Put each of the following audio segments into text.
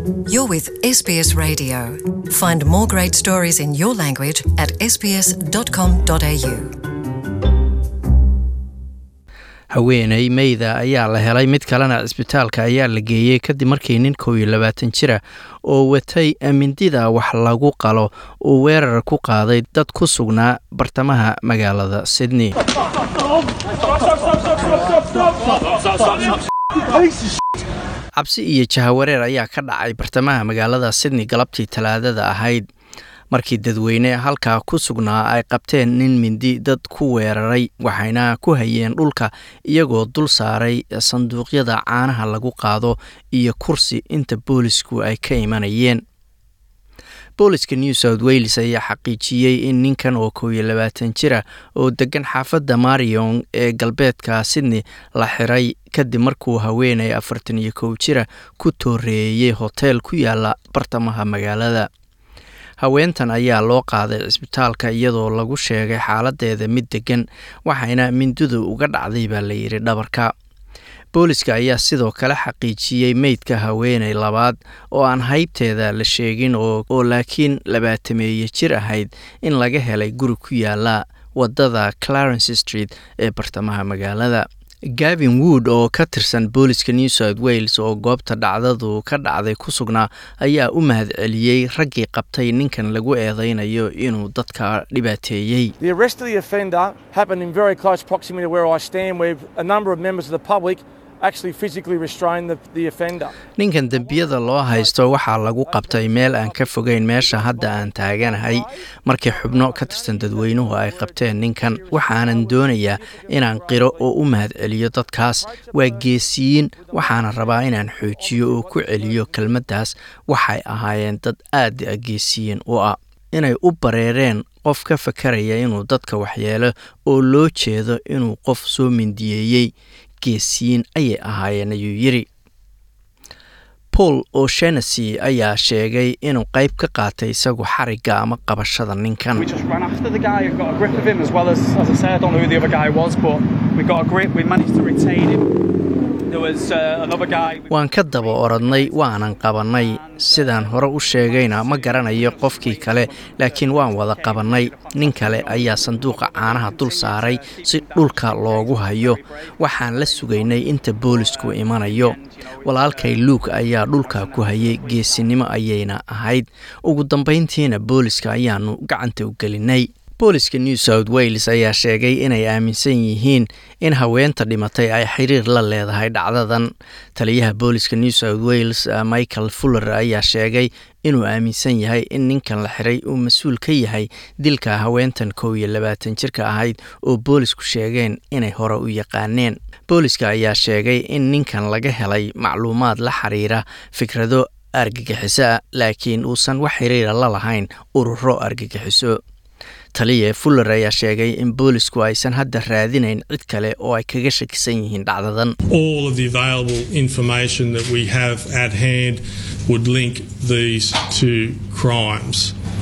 You're with SBS Radio. Find more great stories in your language at sbs.com.au. haweeney meyda ayaa la helay mid kalena cisbitaalka ayaa la geeyey kadib markii nin kow iyo labaatan jira oo watay mindida wax lagu qalo uu weerar ku qaaday dad ku sugnaa bartamaha magaalada sydney cabsi iyo jahawareer ayaa ka dhacay bartamaha magaalada sydney galabtii talaadada ahayd markii dadweyne halkaa ku sugnaa ay qabteen nin mindi dad ku weeraray waxayna ku hayeen dhulka iyagoo dul saaray sanduuqyada caanaha lagu qaado iyo kursi inta boolisku ay ka imanayeen booliska new south wales ayaa xaqiijiyey in ninkan oo kow iyo labaatan jira oo degan xaafadda marion ee galbeedka sydney la xiray kadib markuu haweenay afartan iyo kow jira ku tooreeyey hoteel ku yaala bartamaha magaalada haweentan ayaa loo qaaday cisbitaalka iyadoo lagu sheegay xaaladeeda mid degan waxayna mindidu uga dhacday baa layidhi dhabarka booliska ayaa sidoo kale xaqiijiyey meydka haweeney labaad oo aan haybteeda la sheegin oo laakiin labaatameeye jir ahayd in laga helay guri ku yaala wadada clarence street ee bartamaha magaalada gavin wood oo ka tirsan booliska new south wales oo goobta dhacdadu ka dhacday ku sugnaa ayaa u mahadceliyey raggii qabtay ninkan lagu eedeynayo inuu dadka dhibaateeyey The arrest of the offender happened in very close proximity to where I stand, where a number of members of the public actually physically restrained the, the offender. ninkan dembiyada loo haysto waxaa lagu qabtay meel aan ka fogeyn meesha hadda aan taaganahay markii xubno ka tirsan dadweynuhu ay qabteen ninkan waxaanan doonayaa inaan qiro oo u mahadceliyo dadkaas waa geesiyiin waxaana rabaa inaan xoojiyo oo ku celiyo kelmaddaas waxay ahaayeen dad aad geesiyiin u ah inay u bareereen qof ka fakaraya inuu dadka waxyeelo oo loo jeedo inuu qof soo mindiyeeyey geesiyiin ayay ahaayeen ayuu yidhi paul o'shenessy ayaa sheegay inuu qayb ka qaatay isagu xarigga ama qabashada ninkan We just ran after the guy and got a grip of him as well as, as I say, I don't know who the other guy was, but we got a grip. We managed to retain him. There was uh, another guy. waan ka daba orodnay waanan qabannay sidaan hore u sheegayna ma garanayo qofkii kale laakiin waan wada qabannay nin kale ayaa sanduuqa caanaha dul saaray si dhulka loogu hayo waxaan la sugaynay inta boolisku imanayo walaalkay luuk ayaa dhulka ku hayay geesinimo ayayna ahayd ugu dambayntiina booliska ayaanu gacanta u gelinay booliska new south wales ayaa sheegay inay aaminsan yihiin in haweenta dhimatay ay xiriir la leedahay dhacdadan taliyaha booliska new south wales michael fuller ayaa sheegay inuu aaminsan yahay in ninkan la xiray uu mas-uul ka yahay dilka haweentan kow iyo labaatan jirka ahayd oo boolisku sheegeen inay hore u yaqaaneen booliska ayaa sheegay in ninkan laga helay macluumaad la xiriira fikrado argagixiso ah laakiin uusan wax xiriira la lahayn ururo argagixiso taliya fuller ayaa sheegay in boolisku aysan hadda raadinayn cid kale oo ay kaga shakisan yihiin dhacdadan all of the available information that we have at hand would link these two crimes.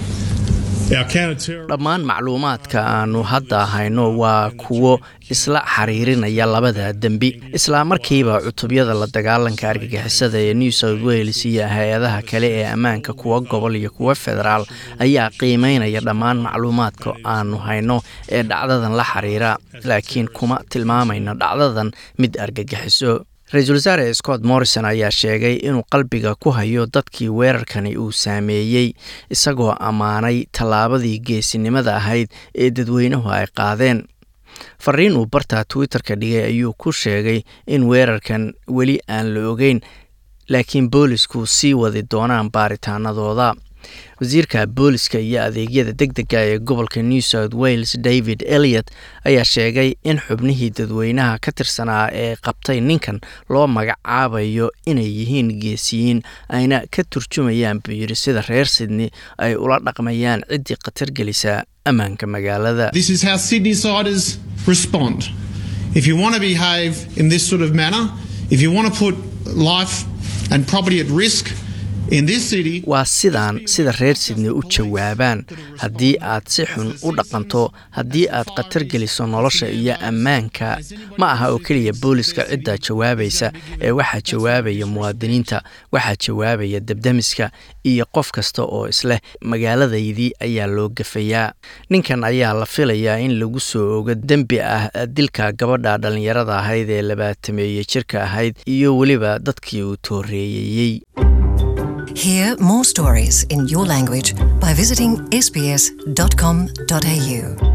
Our counter-terrorism dhammaan macluumaadka aanu hadda hayno waa kuwo isla xiriirinaya labada dembi isla markiiba cutubyada la dagaalanka argagixisada ee new south wales iyo hay-adaha kale ee ammaanka kuwa gobol iyo kuwa federaal ayaa qiimeynaya dhammaan macluumaadka aanu hayno ee dhacdadan la xiriira laakiin kuma tilmaamayno dhacdadan mid argagixiso ra-iisul wasaare scott morrison ayaa sheegay inuu qalbiga ku hayo dadkii weerarkani uu saameeyey isagoo ammaanay tallaabadii geesinimada ahayd ee dadweynuhu ay qaadeen fariin uu barta twitter-ka dhigay ayuu ku sheegay in weerarkan weli aan la ogeyn laakiin boolisku sii wadi doonaan baaritaanadooda wasiirka booliska iyo adeegyada deg dega ee gobolka new south wales david eliot ayaa sheegay in xubnihii dadweynaha ka tirsanaa ee qabtay ninkan loo magacaabayo inay yihiin geesiyiin ayna ka turjumayaan buu yidhi sida reer sydney ay ula dhaqmayaan ciddii khatar gelisa ammaanka magaalada This is how Sydneysiders respond. If you want to behave in this sort of manner, if you want to put life and property at risk, In this city, waa sidaan sida reer sidney u jawaabaan haddii aad si xun u dhaqanto haddii aad khatar geliso nolosha iyo ammaanka ma aha oo keliya booliska ciddaa jawaabaysa ee waxaa jawaabaya muwaadiniinta waxaa jawaabaya debdemiska iyo qof kasta oo isleh magaaladaydii ayaa loo gafayaa ninkan ayaa la filayaa in lagu soo ogo dembi ah dilka gabadha dhallinyarada ahayd ee labaatameeye jirka ahayd iyo weliba dadkii uu tooreeyeyey Hear more stories in your language by visiting sbs.com.au.